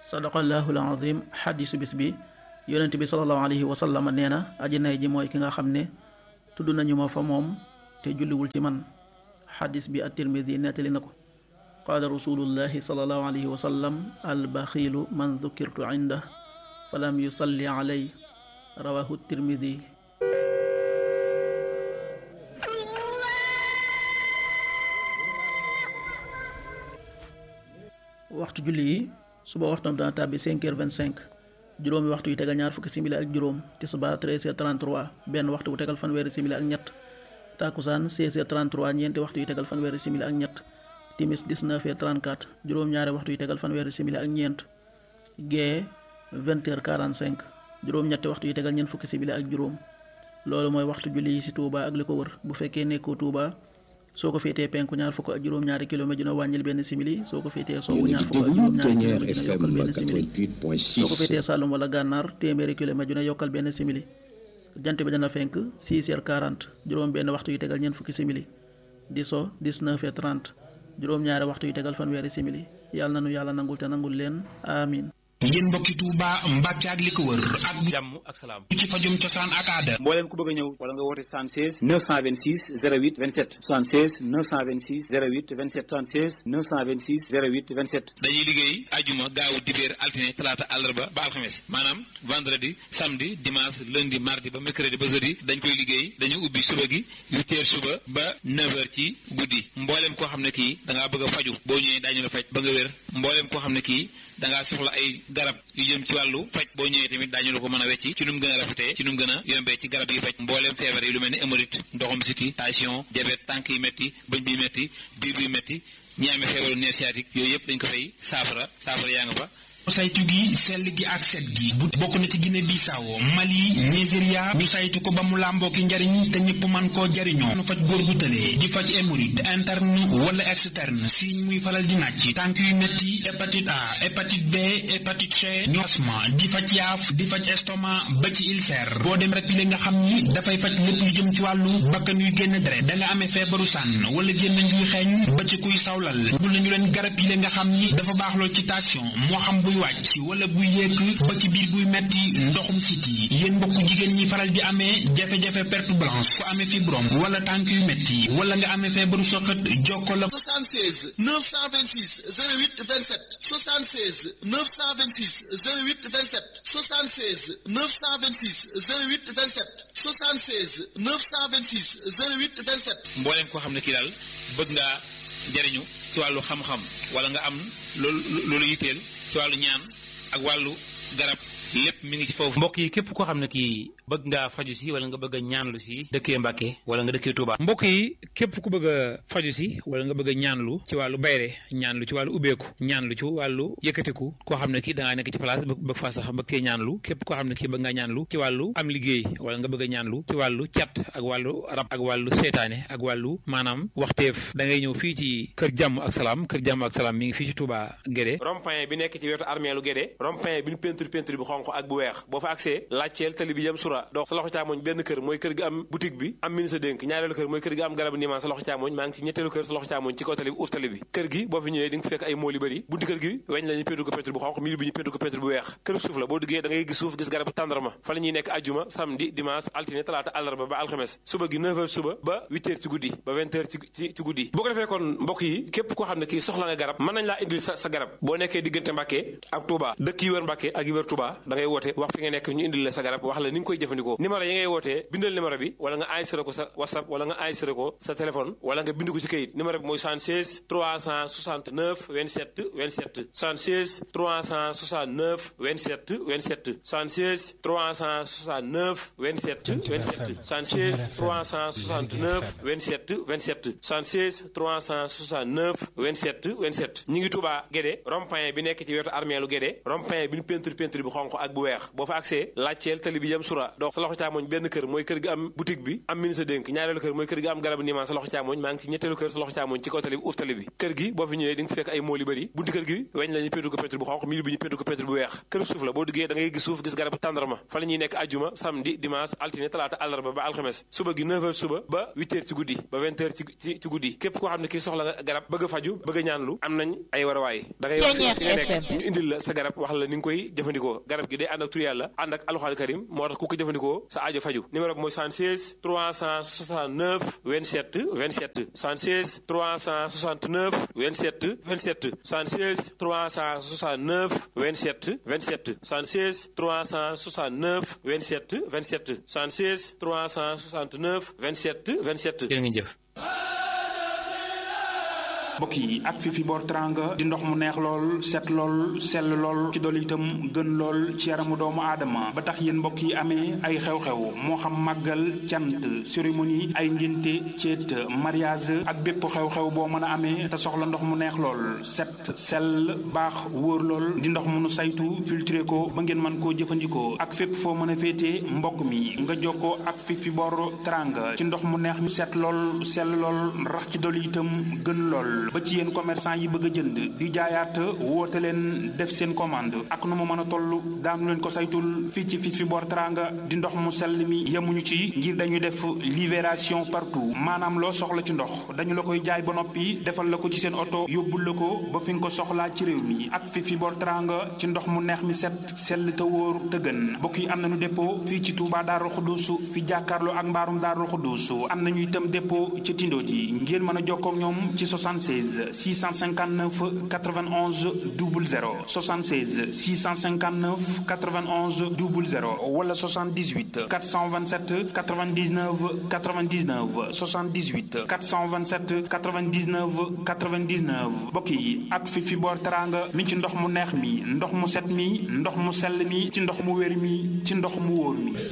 sadaqallahu alazim xadisu bis bi yonent bi salallahu alayhi wa sallam nee na aji nay ji mooy ki nga xam ne tudd nañu ma fa moom te julliwul ci man xadis bi at-tirmidi nettali na ko qaala rasulullahi salallahu alayhi wa sallam albaxiilu man dukirtu inda falam yusalli alay rawahu tirmidi waxtu julli yi suba waxtam dana tàbbi 5 heures 25 juróomi waxtu yu tegal ñaar fukki simili ak juróom tisbaar 13 heures 33 benn waxtu bu tegal fanweeri simili ak ñett takusaan 16 heures 33 ñeenti waxtu yu tegal fanweeri simili ak ñett timis 19 heures 34 juróom-ñaari waxtu yu tegal fanweeri simili ak ñeent gee 20 heures 45 juróom-ñetti waxtu yu tegal ñeent fukki simili ak juróom loolu mooy waxtu julli yi ci Touba ak li ko wër bu fekkee nekkoo Touba soo ko féetee penku ñaar fukk ak juróom-ñaari kilomètre dina wàññil benn simili soo ko féetee sowwu ñaar fukk ak juróom-ñaari kilomètre dina yokkal benn simili soo ko féetee Saloum wala Gànnaar téeméeri kilomètre dina yokkal benn simili jant bi dana fenk 6 heures 40 juróom benn waxtu yu tegal ñeent fukki simili di so 19 heures 30 juróom-ñaari waxtu yu tegal fanweeri simili yàlla na nu yàlla nangul te nangul leen amin yéen mbokki Touba Mbàkke ak li ko wër ak jàmm ak salaam ci fajum cosaan ak aada mbooleem ku bëgg a ñëw wala nga woote 76 926 08 27 76 926 08 27 76 926 08 27 dañuy liggéey ajuma gaawu dibéer altine talaata àllarba ba alxames maanaam vendredi samedi dimanche lundi mardi ba mercredi ba jeudi dañ koy liggéey dañu ubbi suba gi huit heures suba ba neuf heures ci guddi mbooleem koo xam ne kii da ngaa bëgg a faju boo ñëwee daañu la faj ba nga wér mbooleem koo xam ne kii da ngaa soxla ay garab yu jëm ci wàllu faj boo ñëwee tamit daañu la ko mën a wecci ci nu mu gën a rafetee ci nu mu gën a yombee ci garab yi faj mbooleem feebar yi lu mel ni hémorroïde ndoxum siti tension diabète tànk yi métti bëñ bi métti biir bi métti ñi amee feebaru nerf sciatique yooyu yëpp dañ ko fay saafara saafara yaa nga fa saytu gi sell gi ak set gi bu bokk na ci Guinée Bissau Mali Nigeria ñu saytu ko ba mu làmboo ki njariñ te ñëpp man koo jariñoo nu faj góor gu tëlee di faj hémorroïde interne wala externe si muy faral di nàcc tànk yu metti hépatite A hépatite B hépatite C ñu asma di faj yaaf di faj estomac ba ci ulcère boo dem rek li nga xam ni dafay faj lépp lu jëm ci wàllu bakkan yuy génn deret da nga amee feebaru sànn wala génn njuy xeeñ ba ci kuy sawlal bul nañu leen garab yi nga xam ni dafa baax lool ci tension moo xam buy wàcc wala buy yéeg ba ci biir buy metti ndoxum siti yéen mbokk jigéen ñi faral di amee jafe-jafe perte blanche ku amee fibrome wala tànk yu metti wala nga amee feebaru soxat jokko la 76 926 08 27 76 926 08 27 76 926 08 27 76 926 08 27 mbooleem koo xam ne kii daal bëgg ngaa jariñu ci wàllu xam-xam wala nga am loolu loolu yitteel ci wàllu ñaan ak wàllu garab lépp mi ngi ci foofu. mbokk yi képp koo xam ne kii bëgg ngaa faju si wala nga bëgg a ñaanlu si dëkkee Mbàkke wala nga dëkkee Touba. mbokk yi képp ku bëgg a faju si wala nga bëgg a ñaanlu ci wàllu bayre ñaanlu ci wàllu ubbeeku ñaanlu ci wàllu yëkkatiku koo xam ne kii da ngaa nekk ci place bëgg faa sax bëgg cee ñaanlu képp koo xam ne kii bëgg ngaa ñaanlu ci wàllu am liggéey wala nga bëgg a ñaanlu ci wàllu cat ak wàllu rab ak wàllu seytaane ak wàllu maanaam waxteef da ngay ñëw fii ci kër jàmm ak salaam kër jàmm ak salaam mi ngi fii ci Touba Guédé rond-point bi nekk ci wetu armeelu Guédé rond-point bi ñu peinture peinture bi xonq ak bu weex boo fa accès laajteel tali bi jëm sura donc sa loxo càmmoñ benn kër mooy kër gi am boutique bi am min sa dénk ñaareelu kër mooy kër gi am garabu niimaan sa loxo càmmoñ maa ngi ci ñetteelu kër sa loxo càmmoñ ci kaw tali bi uuf tali bi kër gi boo fi ñëwee di nga fekk ay mool yu bëri bunti kër gi weñ la ñu peinture ko peinture bu xonq mil bi ñu peinture ko peinture bu weex kër suuf la boo duggee da ngay gis suuf gis garabu tàndarma fa la ñuy nekk ajjuma samedi dimanche altine talaata àllarba ba alxames suba gi 9h suba ba 8h ci guddi ba 20h ci ci guddi boo ko defee kon mbokk yi képp koo xam ne kii soxla nga garab mën nañ laa indil sa sa garab boo nekkee diggante Mbàkke ak Touba dëkk yi wër Mbàkke ak yi wër Touba da ngay woote wax fi nga nekk ñu indil la sa garab wax la ni nga koy jëfandikoo numéro yi ngay wootee bindal numéro bi wala nga enregistré ko sa whatsapp wala nga enregistré ko sa téléphone wala nga bind ko ci kayit numéro bi mooy 76 369 27 27 76 369 27 27 76 369 27 27 76 369 27 27 76 369 27 27 ñi ngi Touba Guédé rond-point bi nekk ci wetu armeelu Guédé rond-point bi ñu peinture peinture bi xonq ak bu weex boo fa accès laajteel tali bi jëm sura donc sa loxo càmmoñ benn kër mooy kër gi am boutique bi am ministre dénk ñaareelu kër mooy kër gi am garabu niimaan sa loxo càmmoñ maa ngi ci ñetteelu kër sa loxo càmmoñ ci kaw tali bi uuf tali bi kër gi boo fi ñëwee di nga fekk ay mool yu bëri bunti kër gi weñ la ñu peinture ko peinture bu xonq miir bi ñu peinture ko peinture bu weex kër suuf la boo duggee da ngay gis suuf gis garabu tàndarma fa la ñuy nekk ajjuma samedi dimanche altine talaata àllarba ba alxames suba gi 9h suba ba 8h ci guddi ba 20h ci ci ci guddi képp koo xam ne kii soxla nga garab bëgg a faju bëgg a ñaanlu am nañ ay warawaay da ngay wax fi nga nekk ñu indil la sa garab wax la ni nga koy jëfandikoo garab gi day ànd ak tur yàlla ànd ak alxuraan karim moo tax ku ko jëfandikoo sa aajo faju numéro bi mooy 76 369 27 27 76 369 27 27 76 369 27 27 76 369 27 27 76 369 27 27 jërë ngeen jëf mbokk yi ak fi fi boor teranga di ndox mu neex lool set lool sell lool ci dool itam gën lool ci yaramu doomu aadama ba tax yéen mbokk yi amee ay xew-xew moo xam màggal cant cérémonie ay ngénte céet mariage ak bépp xew-xew boo mën a amee te soxla ndox mu neex lool set sell baax wóor lool di ndox mu nu saytu filtré ko ba ngeen mën koo jëfandikoo ak fépp foo mën a féetee mbokk mi nga jokkoo ak fi fi boor teranga ci ndox mu neex mi set lool sell lool rax ci dool itam gën lool ba ci yéen commerçant yi bëgg a jënd di jaayaat woote leen def seen commande ak nu mu mën a toll daanu leen ko saytul fii ci fi fi boor teranga di ndox mu sell mi yemuñu ci ngir dañuy def libération partout maanaam loo soxla ci ndox dañu la koy jaay ba noppi defal la ko ci seen oto yóbbul la ko ba fi nga ko soxlaa ci réew mi ak fi fi boor teranga ci ndox mu neex mi set sell te wóor te gën mbokk yi am nañu dépôt fii ci Touba Darou Khoudousou fi jàkkaarloo ak mbaarum Darou Khoudousou am nañu itam dépôt ci Tindo ji ngeen mën a jokkoo ak ñoom ci 76 659 91 00 76 659 91 00 wala 78 427 99 99 78 427 99 99 mbokk yi ak fi fi boor teranga mi ci ndox mu neex mi ndox mu set mi ndox mu sell mi ci ndox mu wér mi ci ndox mu wóor mi